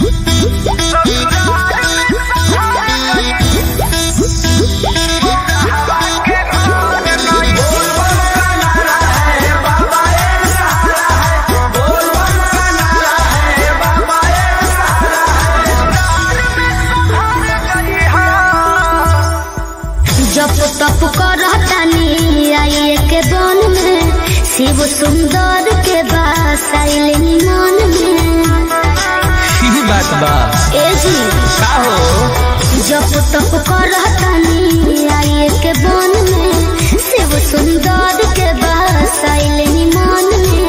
जप तप करतानी आइए के बन में शिव सुंदर के बास आइल मन में की बात बा ए जी का हो जप तप करतानी आइए के बन में शिव सुंदर के बास आइल मन में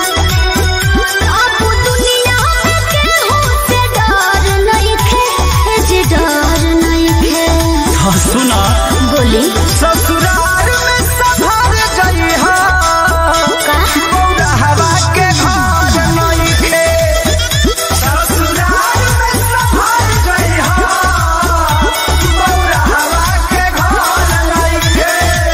अब दुनिया में केहू से डर नइखे, ए जी डर नइखे। हाँ, सुना बोली ससुराल में सधर जइहा का हवा के घर नइखे ससुराल में सधर जइहा हवा के घर नइखे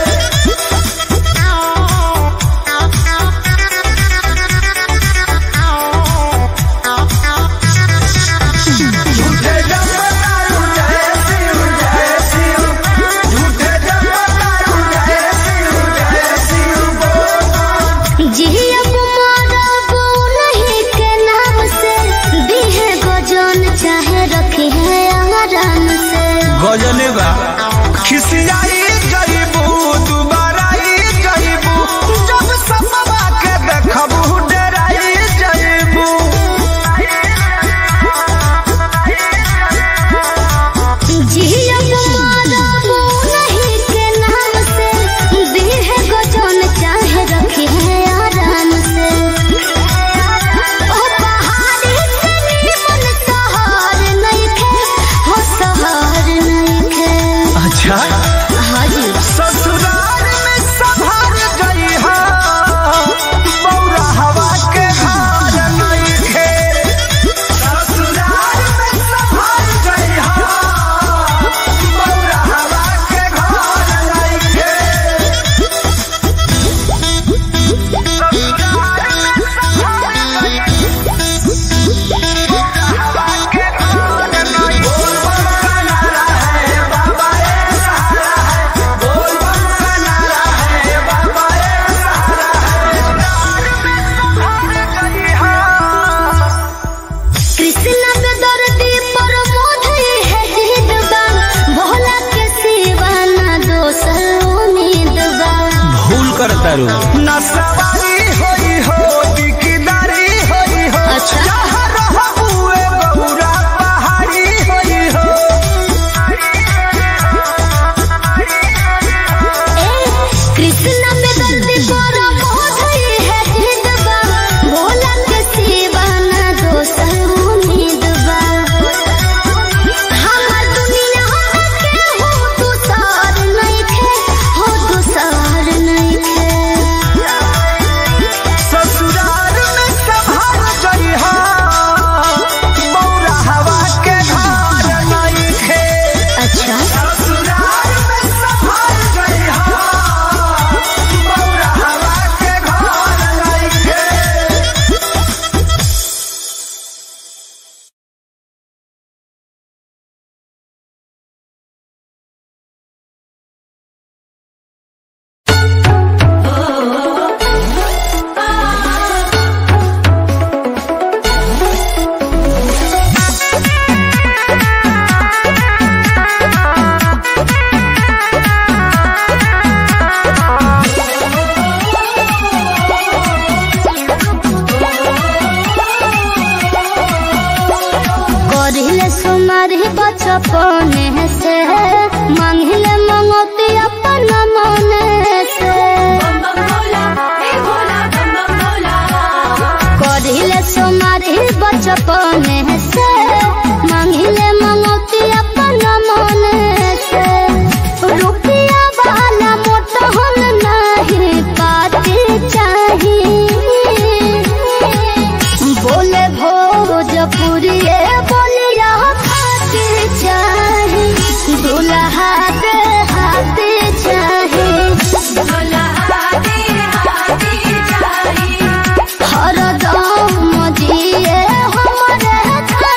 झूठे जपतारू जय शिव जय शिव झूठे जपतारू जय शिव जय शिव बोल जियब मरब नहीं के नाम से दिहे गजन चाहे रखी है आराम से गजने बा खिसियाई जइबू दुबारा ई जइबू जब सपवा के देखबू डराई जइबू जियब मरब नहीं के नाम से दिहे गजन चाहे रखी है आराम से ओ पहाड़ी से निमन सहर नहीं खे हो सहर नहीं खे अच्छा हाँ जी ससुराल में सभर जइहा बौरा हवा के घर नइखे ससुराल में सभर जइहा बौरा हवा के घर नइखे कृष्ण पे दर्दी पर मोधे है जिदबा भोला के सिवा ना दोसर उम्मीद बा भूल कर तारू न सवारी होई हो दिकदारी होई हो अच्छा। जहाँ रहबू ए गौरा पहाड़ी होई हो ए कृष्ण पे दर्दी पर मोधे है जिदबा भोला के सिवा ना दोसर उम्मीद बा हमार दुनिया के हो दूसर नहीं खे हो दूसर नहीं खे ससुराल में सभर जइहा बौरा हवा के घर नइखे अच्छा ससुराल में सभर जइहा बौरा हवा के घर नइखे करिले सुमारी बचपने से मांगिले मंगती अपन मने से करिले सुमारी बचपने से मांगिले मंगती अपन मने से रुपया वाला मोटहन नहीं पाती चाहिए बोले भोजपुरी बोलिया खाते चाहे दुल्हा दे हाथे चाहे हरदम जिए हमरे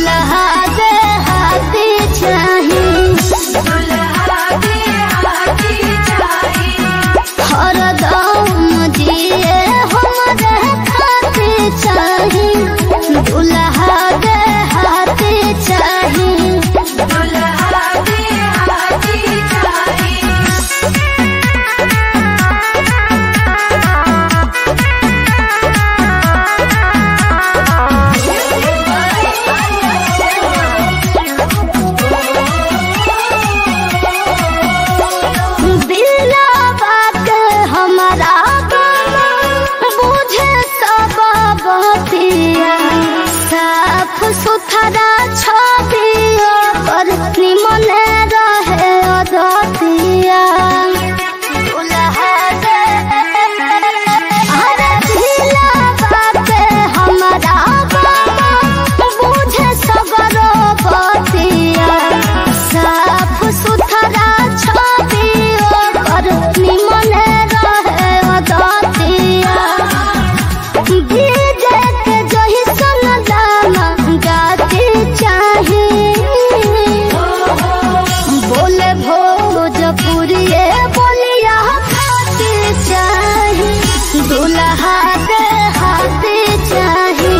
दुल्हा के हाथी चाही हरदम जिए हमरे खातिर चाही दुल्हा के हाथी चाही दिला बात हमारा बुझे सब बतिया साफ सुथरा छबिया पर निमन रहे अदतिया अरे दिला बात हमारा बुझे सगरो बतिया साफ सुथरा छबिया पर निमन रहे अदतिया डीजे के जही सन गाना गाते चाहे बोले भोजपुरी बोलिया खाते चाहे दुल्हा के हाथे चाहे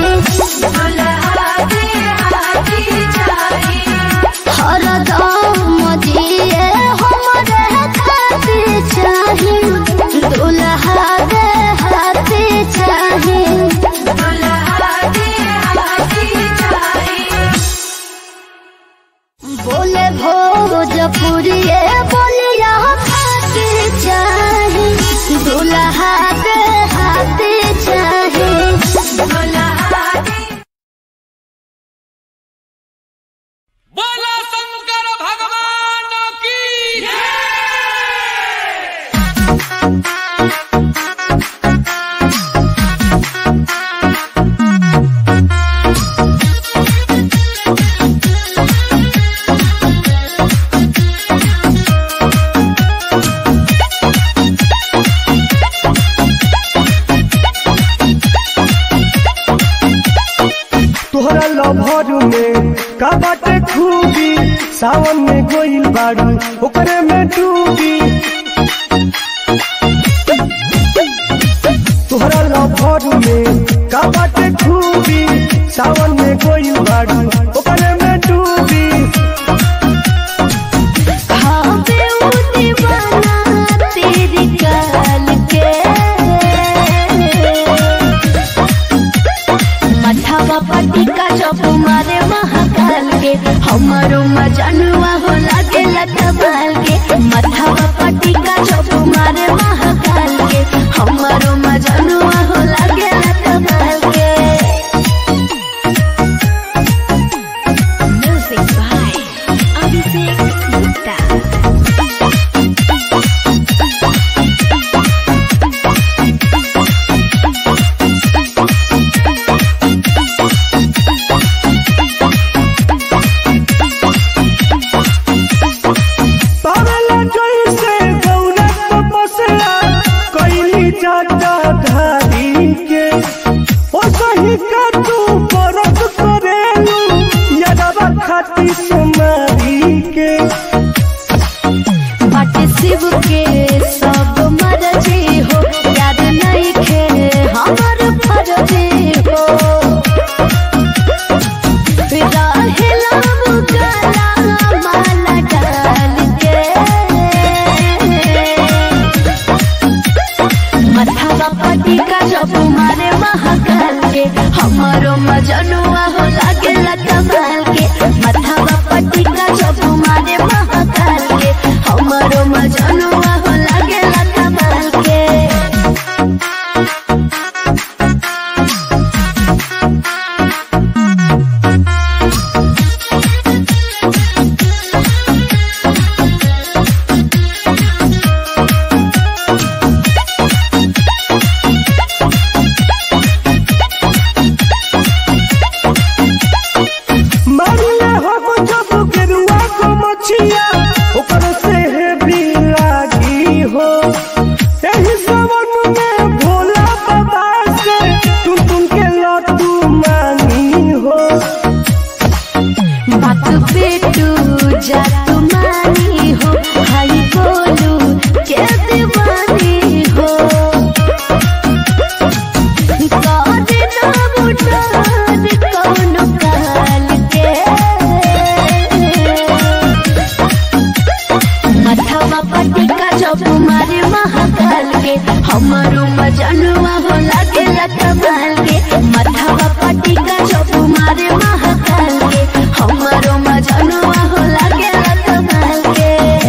हरदम जिए हमरे खाते चाहे दुल्हा के हाथे चाहे बोले भोजपुरी बोलिया खाते चाहे दुल्हा के हाथे चाहे बोला शंकर भगवान की तोहरा लभर में का बाटे खूबी सावन में गोइल बाड़ू ओकरे में डूबी तोहरा लभर में का बाटे खूबी सावन में गोइल बाड़ू ओकरे में डूबी हाँ बे वो दीवाना तेरी गाल के मठावा पट्टी का चौप मारे महाकाल के हमारो मजनुआ हो लागे लटबाल के मठावा पट्टी का चौप मारे महाकाल के हमारो मजनुआ हो लागे लटबाल के म्यूजिक बाय अभिषेक गुप्ता पावेला जैसे गौरा तपस्या कैली जाता धारी के ओ सही का तू परत करेलू यदवा खाती सुमारी के बाटे शिव के सब मरजी हो याद नहीं खे हमर फरजी हो रहेला मुगला माला डाल के मथावा पटी का जब मारे महाकाल के हमारो मजनुआ हो लागे कमाल के मथावा पटी का जब मारे महाकाल के हमारो मजनुआ हो लागे कमाल के मारिया हो जा तुम्हारी हो भाई बोलू के दीवानी हो काटे ना बुटान कौन काल के मथवा पटिका जब मारे महाकाल के हमारो मजनुआ हो लागे कमाल के मथवा पटिका जब मारे महाकाल के हमारो मजनुआ हो लागे कमाल के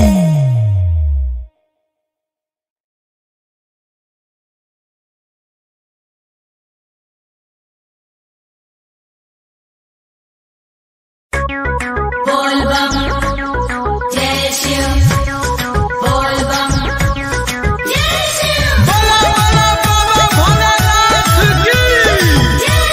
बोला बोला बाबा भोलेनाथ की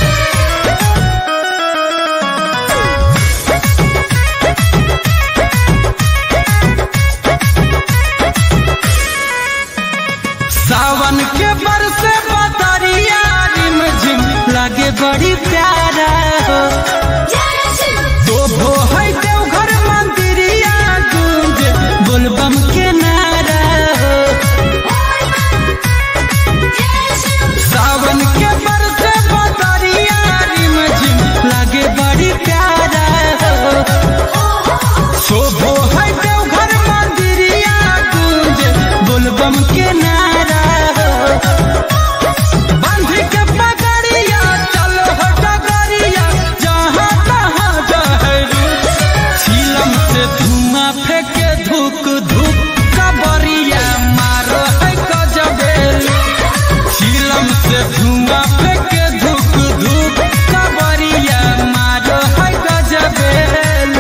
सावन के बरसे बदरिया रिम झिम लगे बड़ी प्यारा हो तो भो है देवघर मंदिरिया गूंज बोलबम के नारा हो सावन के बरसे बदरिया रिम झिम लगे बड़ी प्यारा हो शोभो है देवघर मंदिरिया गूंज बोलबम के नारा हो बांध के पगड़िया चलो हो डगरिया जहाँ तहाँ जहरू सीलम से धुआं फेंके धुक धुक कबरिया मारो है गजबेल सीलम से धुआं फेंके धुक धुक कबरिया मारो है गजबेल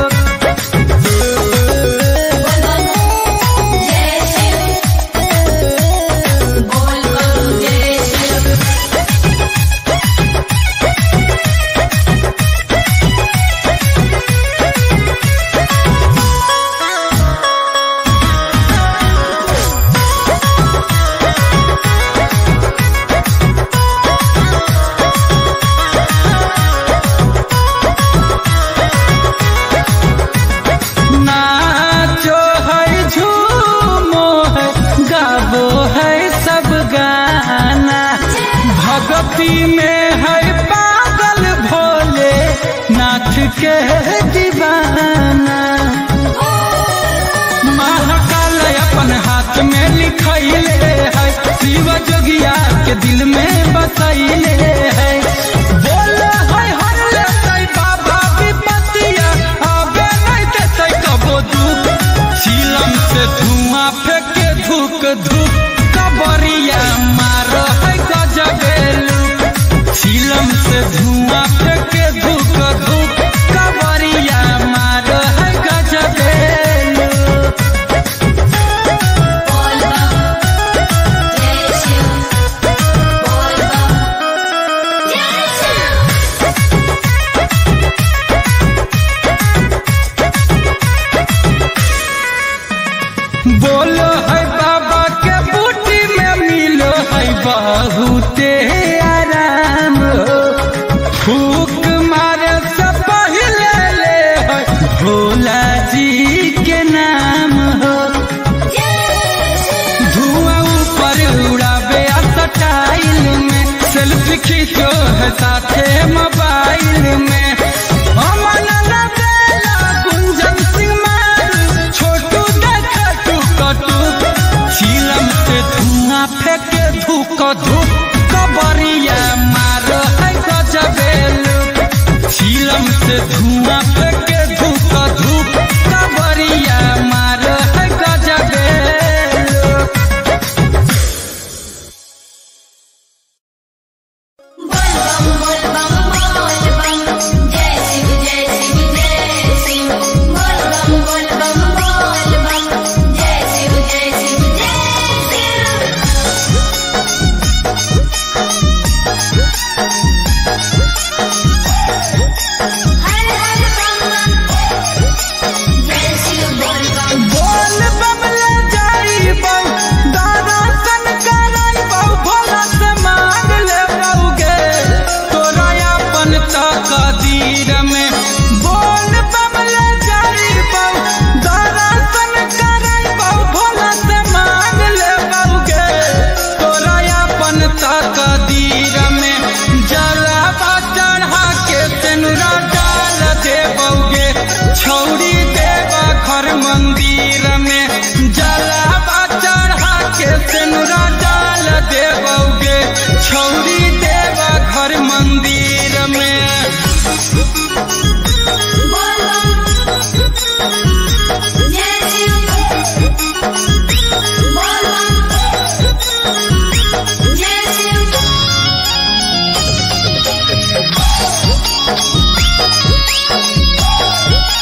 नाचो है झूमो है गाबो है सब गाना भक्ति में है पागल भोले नाथ के दीवाना महाकाल अपन हाथ में लिखैले है शिव जोगिया के दिल में बसैले है बोल है हर लेतै बाबा विपतिया आबे नहीं देतै कबो दुख सीलम से धुआं फेंके धुक धुक कबरिया मार है गजबेलू सीलम से धुआं फेंके धुक धुक कबरिया मार है गजबेलू बोलो है बाबा के बूटी में मिलो है बहुते आराम हो फूक मारे से पहले ले है भोला जी के नाम हो धुआं ऊपर उड़ावे स्टाइल में सेल्फी खींचो है साथे मोबाइल में अमन बेला गुंजन सिंह मारू छोटू देखा टुक टुक सीलम से धुआं फेंके धुक धुक कबरिया मार है गजबेलू सीलम से धुआं फेंके धुक धुक कबरिया मार है गजबेलू बोल बम बोल बम बोल बम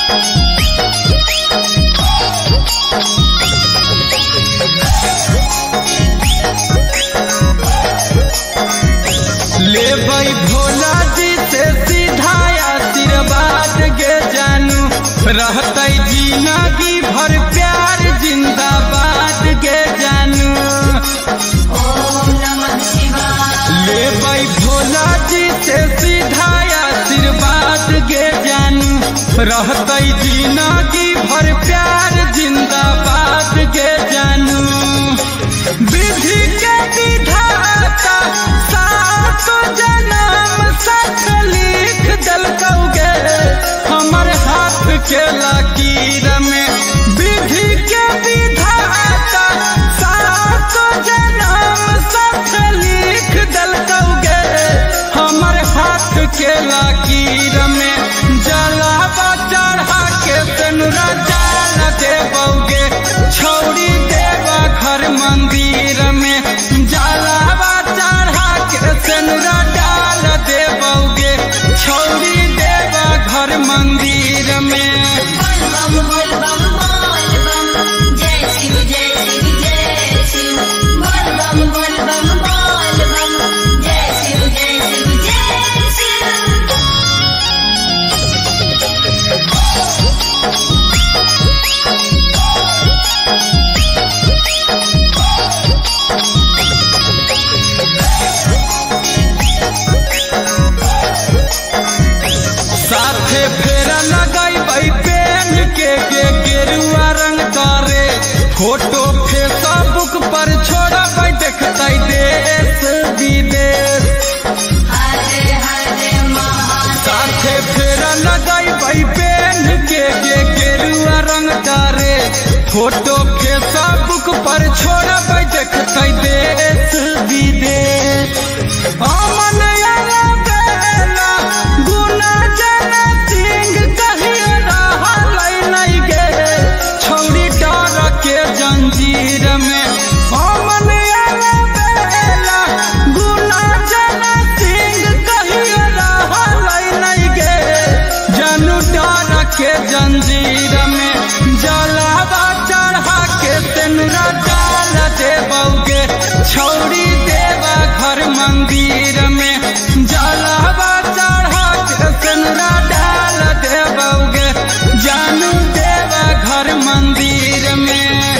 ले भाई भोला जी से सीधा आशीर्वाद गे जानू रहते जिंदगी भर प्यार जिंदाबाद गे जानू ले भाई भोला जी से सीधा आशीर्वाद गे जानू रहते जिंदगी भर प्यार जिंदाबाद गे जानू विधि के विधाता सात जन्म सच लिख दलकौगे हमर हाथ के लकीर में विधि के विधाता सात जन्म सच लिख दलकौगे हमर हाथ के लकीर में जलावा चढ़ा के तनुरा जाल देबौगे छौड़ी देवा घर मंदिर में जलावा चढ़ा के तनुरा डाल देबौगे छौड़ी देवा घर मंदिर में साथे फेरा लगाई भाई पेन के के गेरुआ रंग करे फोटो फेसबुक पर छोड़ा भाई देखता देश विदेश साथे फेरा लगाई भाई पेन के के गेरुआ रंग करे फोटो फेसबुक पर छोड़ा भाई देखता देश विदेश अमन आला बेला गुना जना सिंह कहिए रहलै नहीं गे छौड़ी डर के जंजीर में अमन आला बेला गुना जना सिंह कहिए रहलै नहीं गे जानू डर के जंजीर में जलावा चढ़ा के तेनुरा डाल देबौगे छौड़ी देवा घर मंदिर में जलावा चढ़ा के तेनुरा डाल देबौगे जानू देवा घर मंदिर में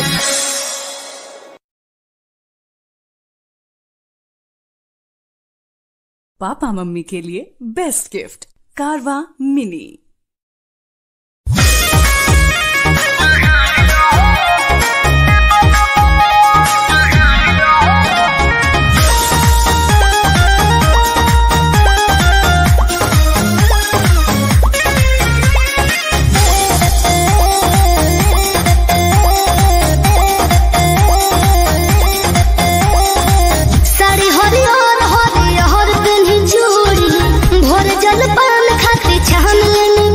पापा मम्मी के लिए बेस्ट गिफ्ट कारवा मिनी साड़ी हरियर हरियर पेन्ही चूड़ी भोर जल पान खाते छान लेनी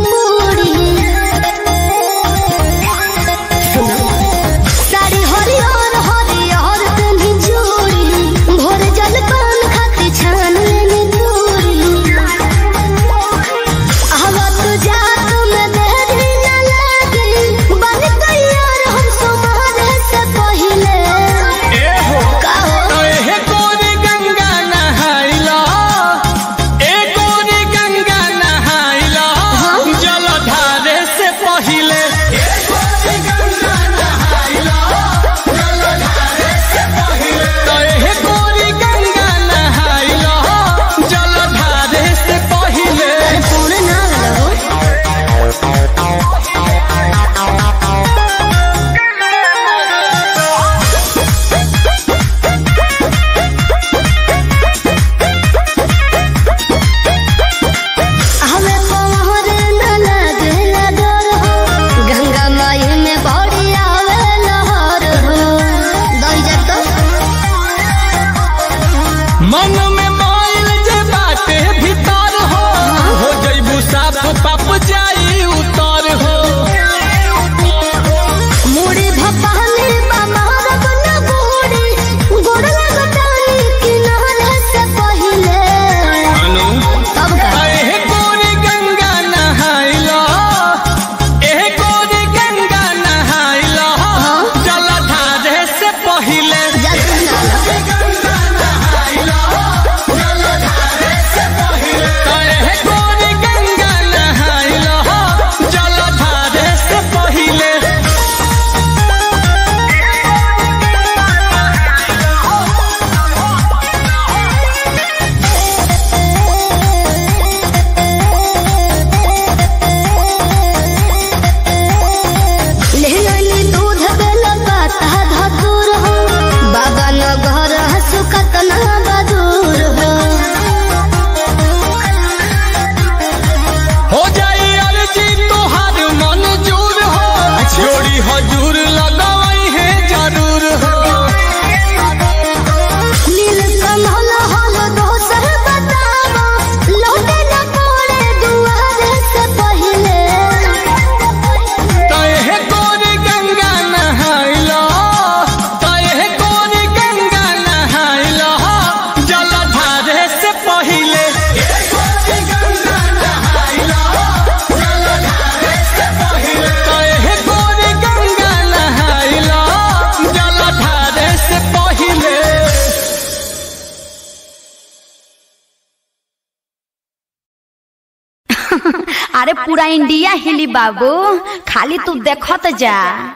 अरे पूरा इंडिया हिली बाबू खाली तू देखत जा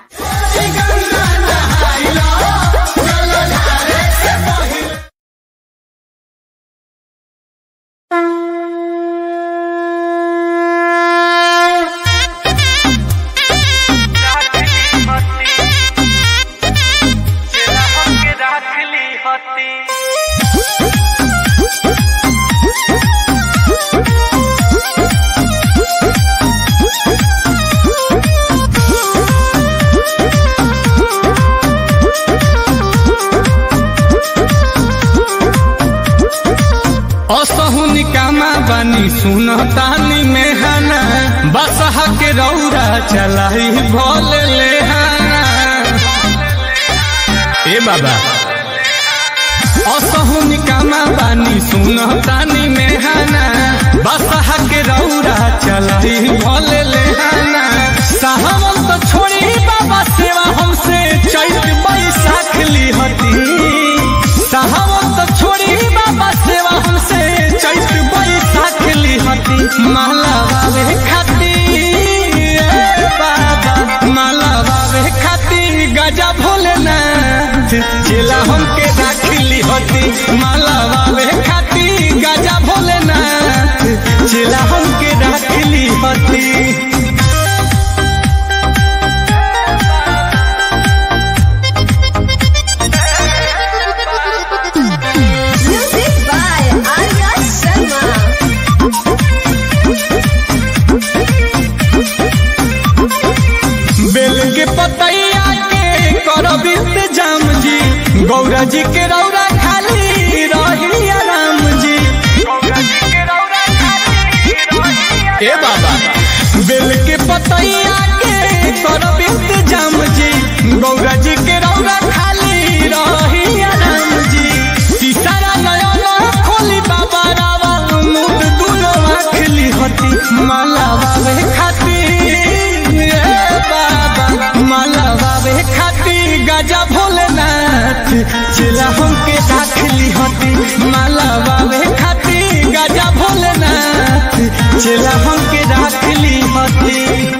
असहु निकामा बानी सुन तानी में हना बसह के रौरा चलाई भोल ले हना ए बाबा असहु निकामा बानी सुन तानी में हना बसह के रौरा चलाई भोल ले हना साहब तो छोड़ी बाबा सेवा हमसे चैत बैसाख ली हती साहब तो छोड़ी बाबा सेवा हमसे चैत बैसाख ली हती माला बाबे खाती ए बाबा माला बाबे खाती गजा भोलेनाथ चेला हमके राखली हती माला बाबे खाती गजा भोलेनाथ चेला हमके राखली हती Music by Arya Sharma. बेल के पतैया के करब इंतजाम जी गौरा जी के रौरा खाली रही राम जी ए बाबा बेल के पतैया के करब इंतजाम जी गौरा जी के रौरा खाली रही राम जी तीसरा नयन खोली बाबा रावा मुद दुनो आखली हती माला बाबे खाती ए बाबा माला बाबे खाती गजा भोलेनाथ चला हमके दाखली हती माला बाबे खाती गजा भोलेनाथ चला हमके दाखली हती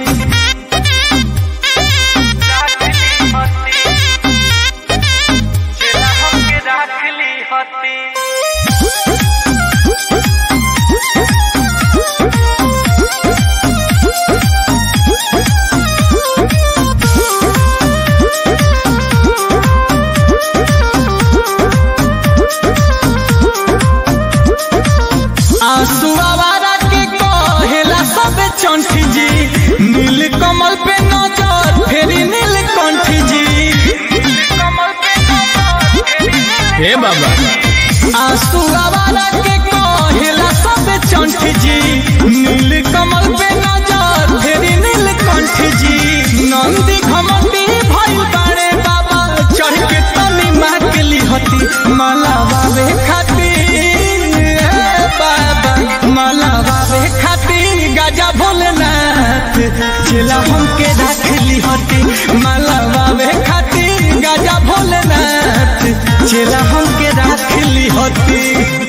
आंसू आवारा के कहेला सब चंठी जी नील कमल पे नजर फेरी नील कंठी जी हे बाबा आंसू आवारा के कहेला सब चंठी जी नील कमल पे नजर फेरी नील कंठी जी नंदी घमंडी भइल बाड़े बाबा चढ़ के तनी माकली हती माला बाबे खाती ए बाबा माला बाबे खाती गाजा भोलेनाथ चला हमके राखली हती माला बाबे खाती गाजा भोलेनाथ चला हमके राखली हती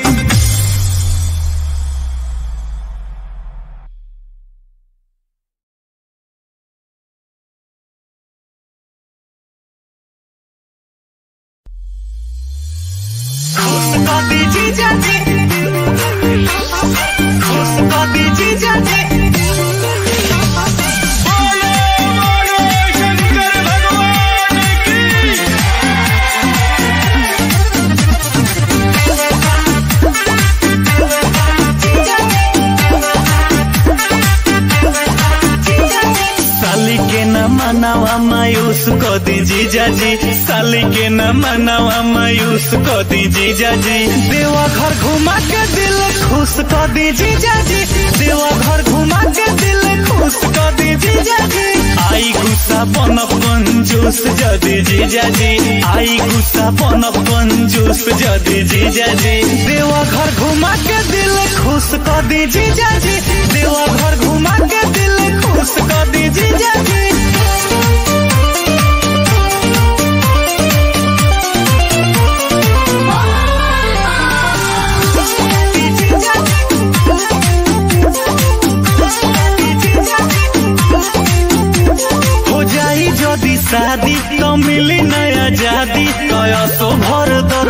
साली के न मनावा मायूस को दी जीजा जी साली के न मनावा मायूस को दी जीजा जी देवा घर घुमा के दिल खुश को दी जीजा जी देवा घर घुमा के दिल खुश को दी जीजा जी आई गुस्सा पन कंजूस जदी जीजा जी आई गुस्सा पन कंजूस जदी जीजा जी देवा घर घुमा के दिल खुश को दी जीजा जी देवा घर घुमा के दिल खुश को दी जीजा जी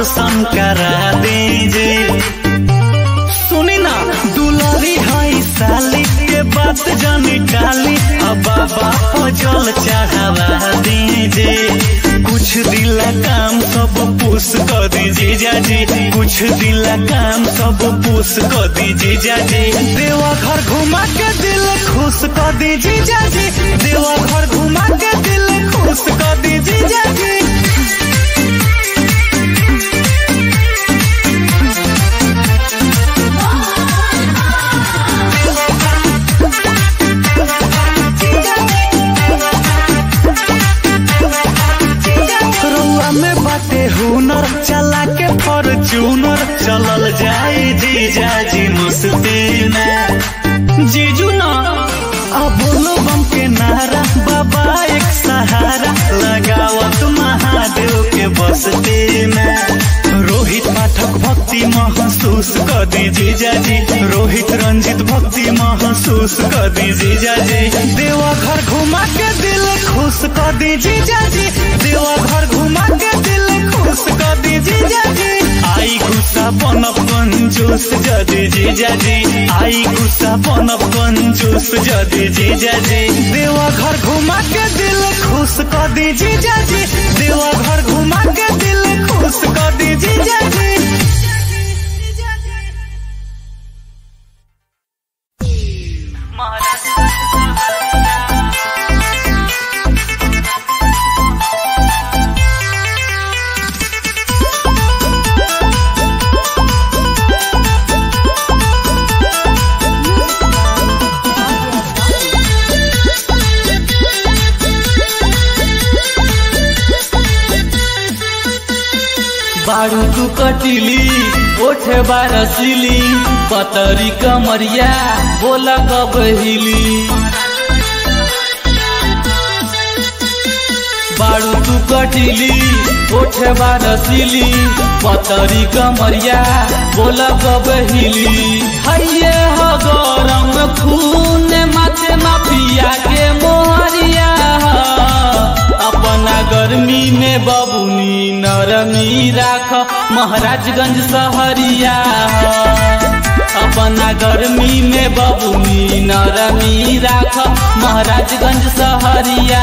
रोशन करा दीजे सुनी ना दुलारी हई साली के बात जानी काली अब बाबा को जल चढ़ावा दीजे कुछ दिल काम सब पूस कर दीजिए जाजी कुछ दिल काम सब पूस कर दीजिए जाजी देवा घर घुमा के दिल खुश कर दीजिए जाजी देवा घर घुमा के दिल खुश कर दीजिए जाजी रउआ में बाटे हुनर चला के फॉर्चूनर चलल जाए जीजा जी मस्ती में जीजू ना अब बोलो बम के नारा बाबा एक सहारा लगावत महादेव के बसती में रोहित पाठक भक्ति महसूस कर दी जीजा जी रोहित रंजित भक्ति महसूस कर दी जीजा जी देवा घर घुमा के दिल खुश कर दी जीजा जी देवा घर घुमा के दिल खुश कर दी जीजा जी आई गुस्सा बनब कंजूस जदी जीजा जी आई गुस्सा बनब कंजूस जदी जीजा जी देवा घर घुमा के दिल खुश कर दी जीजा जी देवा घर घुमा के दिल खुश कर दी जीजा जी बारू तू कटिली ओठे बारसिली पतरी कमरिया बोला कब हिली बारू तू कटिली ओठे बारसिली पतरी कमरिया बोला कब हिली हइये हो गरम खून माथे माफिया के मोहरिया अपना गर्मी में बबुनी नरमी राख महाराजगंज सहरिया अपना गर्मी में बबुनी नरमी राख महाराजगंज सहरिया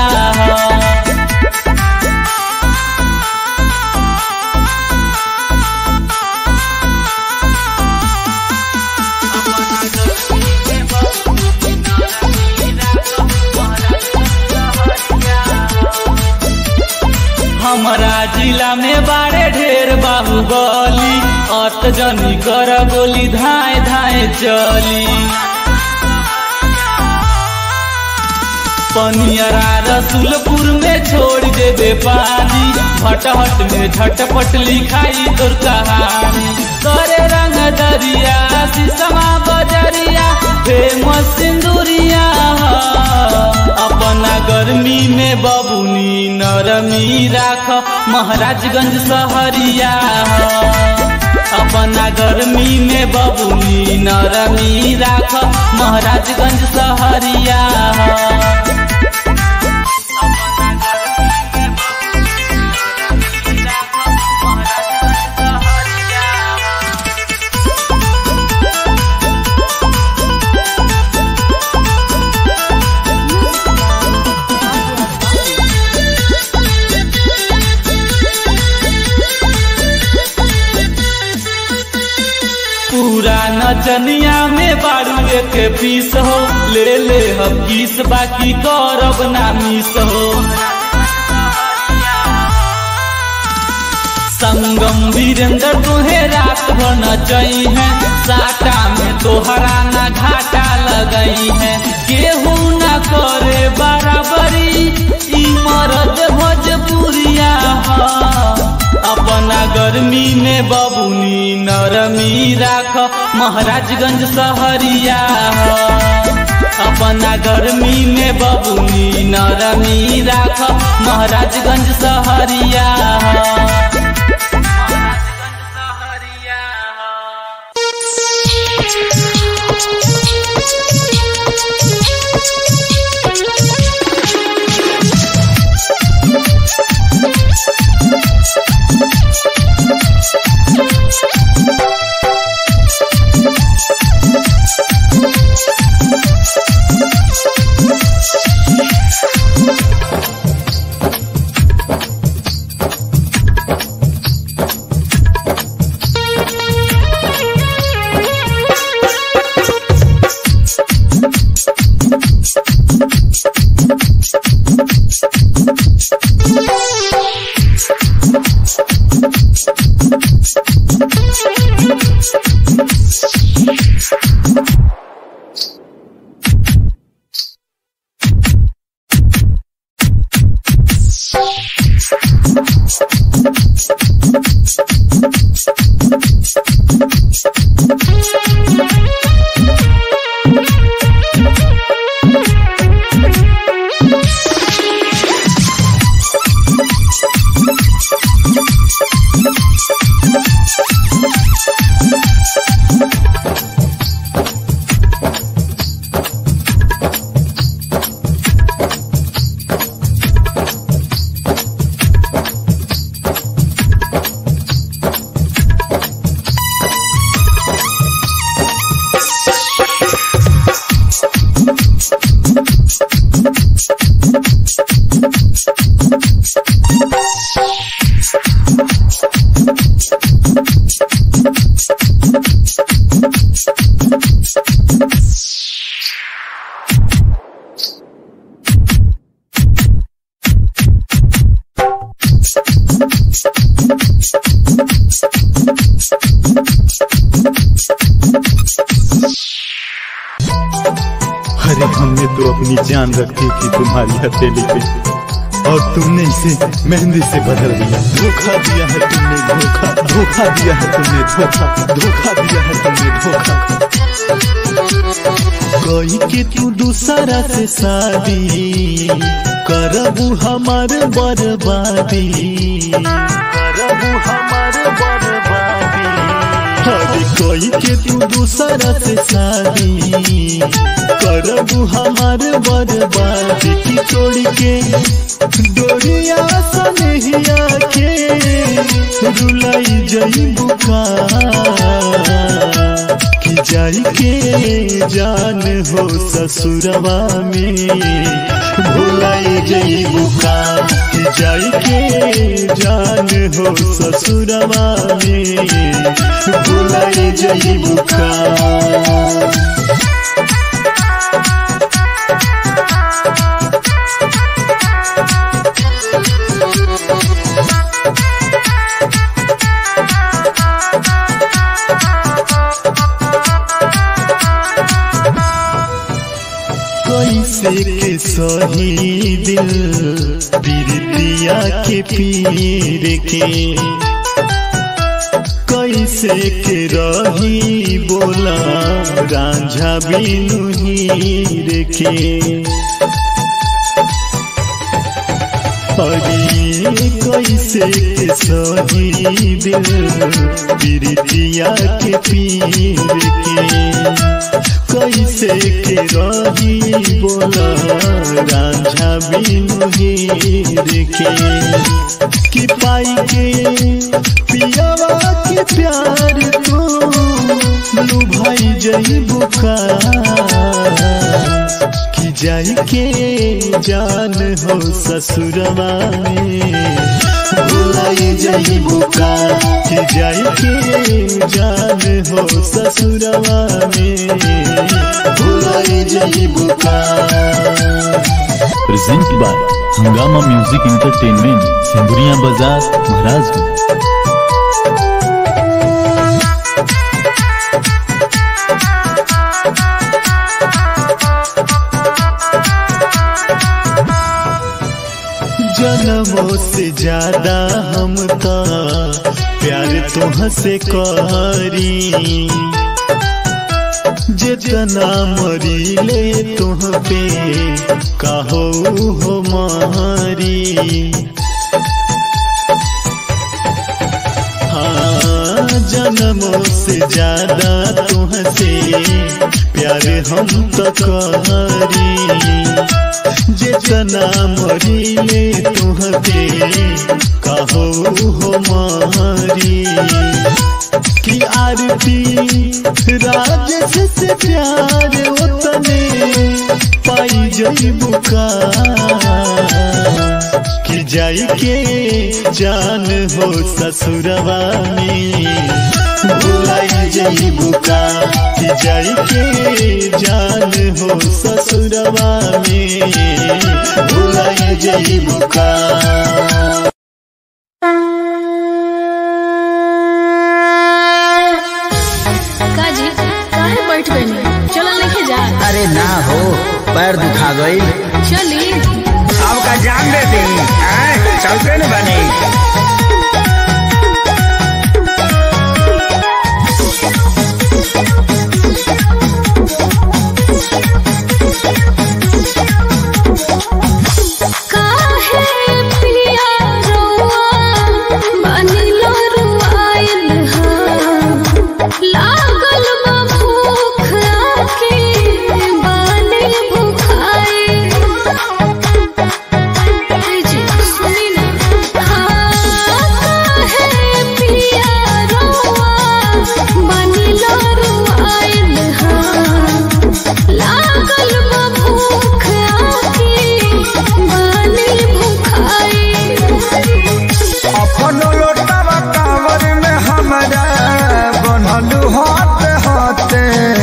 हमारा जिला में बाड़े ढेर बाहुबली अत जनी कर गोली धाए धाए चली पनियरा रसुलपुर में छोड़ देबे पानी भटहट में झटपट लिखाई तोर कहानी करे रंग दरिया शीशमा बजरिया फेमस सिंदूरिया अपना गर्मी में बबुनी नरमी राख महाराजगंज सहरिया अपना गर्मी में बबुनी नरमी राख महाराजगंज सहरिया पूरा नचनिया में बारू के पीस हो ले ले हम किस बाकी करब ना मिस हो संगम वीरेंद्र तुहे रात भर नचई है साटा में तोहरा ना घाटा लगई है केहू ना करे बराबरी ई मरद भोजपुरिया ह अपना गर्मी में बबुनी नरमी राख महाराजगंज सहरिया अपना गर्मी में बबुनी नरमी राख महाराजगंज सहरिया अरे हमने तो अपनी जान रखी थी तुम्हारी हथेली पे और तुमने इसे मेहंदी से बदल दिया धोखा दिया है तुमने धोखा धोखा दिया है तुमने धोखा धोखा दिया है तुमने धोखा कोई के तू दूसरा से शादी करबू हमार बर्बादी करबू हमार बर्बादी अरे कोई के तू दूसरा से शादी करबू हमार बर्बादी की तोड़ के डोरिया सनहिया के रुलाई जई बुका कि जाई के जान हो ससुरवा में भुलाई जई बुका कि जाई के जान हो ससुरवा में भुलाई जई बुका कैसे के सही दिल बिरतिया के पीर के कैसे के रही बोला रांझा बिनु हीर के अरे कैसे के सही दिल बिरतिया के पीर के कैसे के रही बोला रांझा बिनु हीर के कि पाई के पियावा के प्यार तो लुभाई जई बुका कि जाई के जान हो ससुरवा में भुलाई जई बुका कि जाई के जान हो ससुरवा में भुलाई जई बुका present by Hungama music entertainment Sindhuria Bazar Maharajganj जन्मों से ज्यादा हम का प्यार तुह से करी जितना मरी ले तुह पे कहो हो मारी हाँ जन्मों से ज्यादा तुह से प्यार हम तो करी जितना मरीले तुहते कहो हो मारी कि आरती राजस से प्यार उतने पाई जई बुका कि जाई के जान हो ससुरवा में भुलाई जईबू का कि जाई के जान हो ससुरवा में भुलाई जईबू का काजी काहे बैठ गई चलल नहीं जा अरे ना हो पैर दुखा गई चली अब का जान दे दी हैं? चलते न बने काहे पिया रोआ बानी लोरुआइल हा लागल बा भूख आके बानी भुखाई जी सुनी ना हाँ काहे पिया रोआ बानी लोरुआइल हा लागल बा भूख आके बानी भुखाई अपन लोटवा कांवर में हमारा बनल हाथ हाथे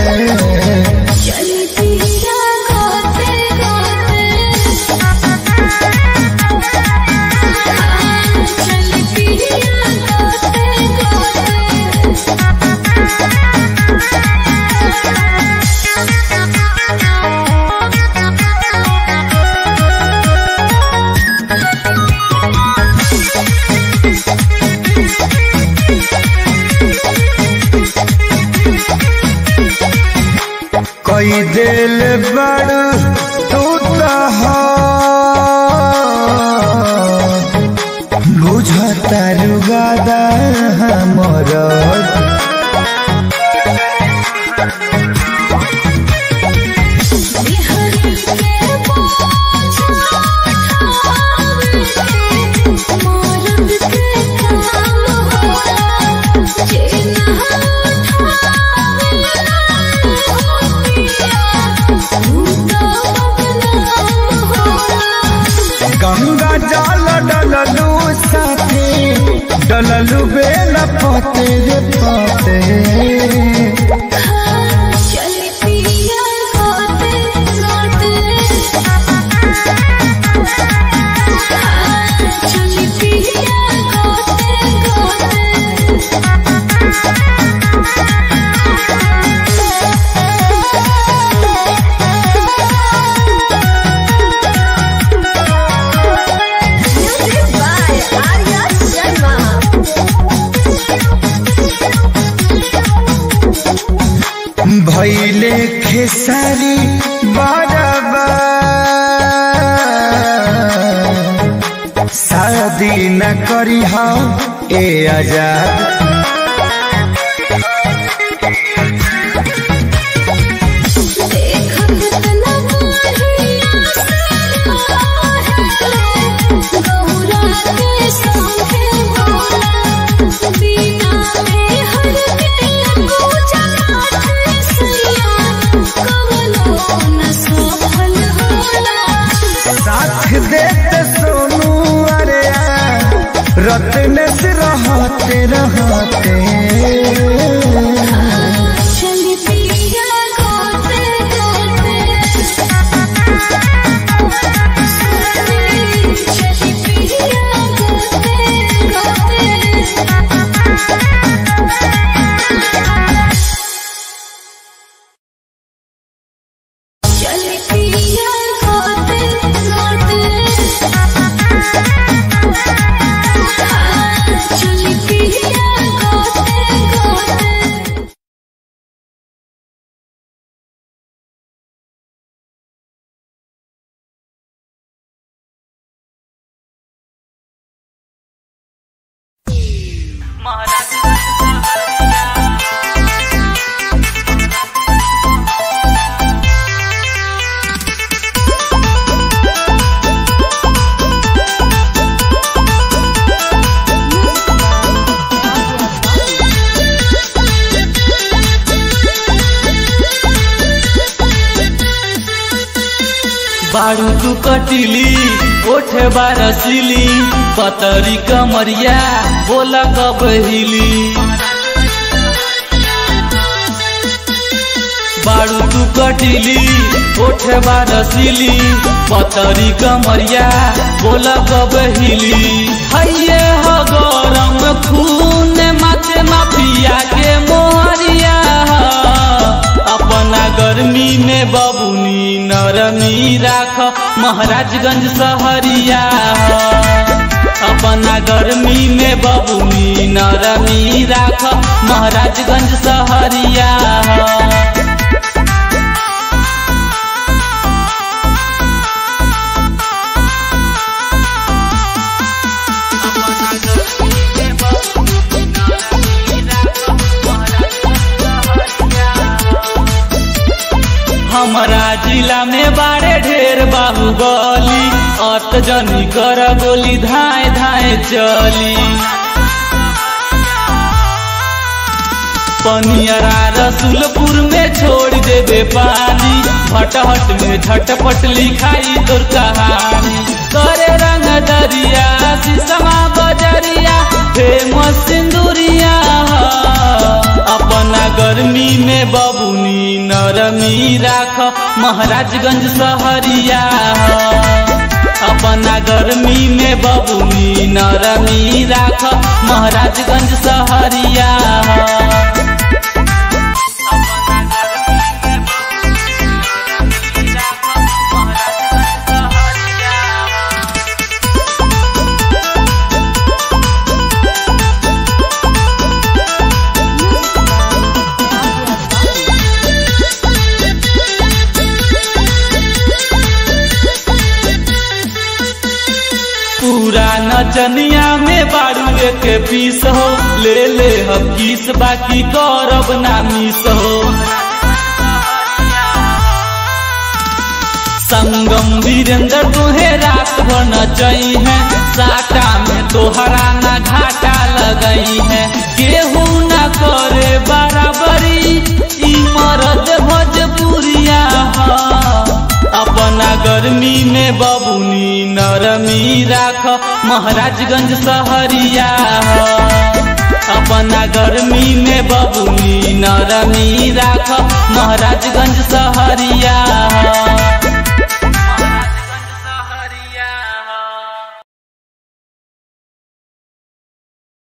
चली पिया गाते गाते चली पिया गाते गाते कई दिल बड़ तू बुझता रुगादा हमर बिहारी के बोझा उठावे मरद के काम होला जेना गंगा जल डललू साथे डललू बेल पते रे पते चली पिया गाते गाते चली पिया गाते भैले खेसारी बराबर शादी न करी ए आजाद साथ देते सोनू अरे रत्न से रहते रहते चली पिया गाते गाते चली पिया गाते गाते चली पिया गाते गाते चली पिया गाते गाते बारू तू कटिली ओठे बारसिली पतरी कमरिया बोला कब हिली बारू तू कटिली ओठे बारसिली पतरी कमरिया बोला कब हिली हैये हो गरम खून माथे माफिया के मोहरिया अपना गर्मी में बबुनी नरमी राख महाराजगंज सहरिया अपना गर्मी में बबुनी नरमी राख महाराजगंज सहरिया हमारा जिला में बारे ढेर बाहुबली अत जनी कर गोली धाए धाए चली पनियरा रसुलपुर में छोड़ देबे पानी भटहट में झटपट लिखाई तोर कहानी करे रंग दरिया शीशमा बजरिया फेमस सिंदूरिया अपना गर्मी में बबुनी नरमी राख महाराजगंज सहरिया अपना गर्मी में बबुनी नरमी राख महाराजगंज सहरिया पूरा नचनिया में बारू के पीस हो ले ले हम किस बाकी करब ना मिस हो संगम वीरेंद्र तुहे रात भर नचई है साटा में तोहरा ना घाटा लगई है केहू ना करे बराबरी ई मरद भोजपुरिया अपना गर्मी में बबुनी नरमी राख महाराजगंज सहरिया अपना गर्मी में बबुनी नरमी राख महाराजगंज सहरिया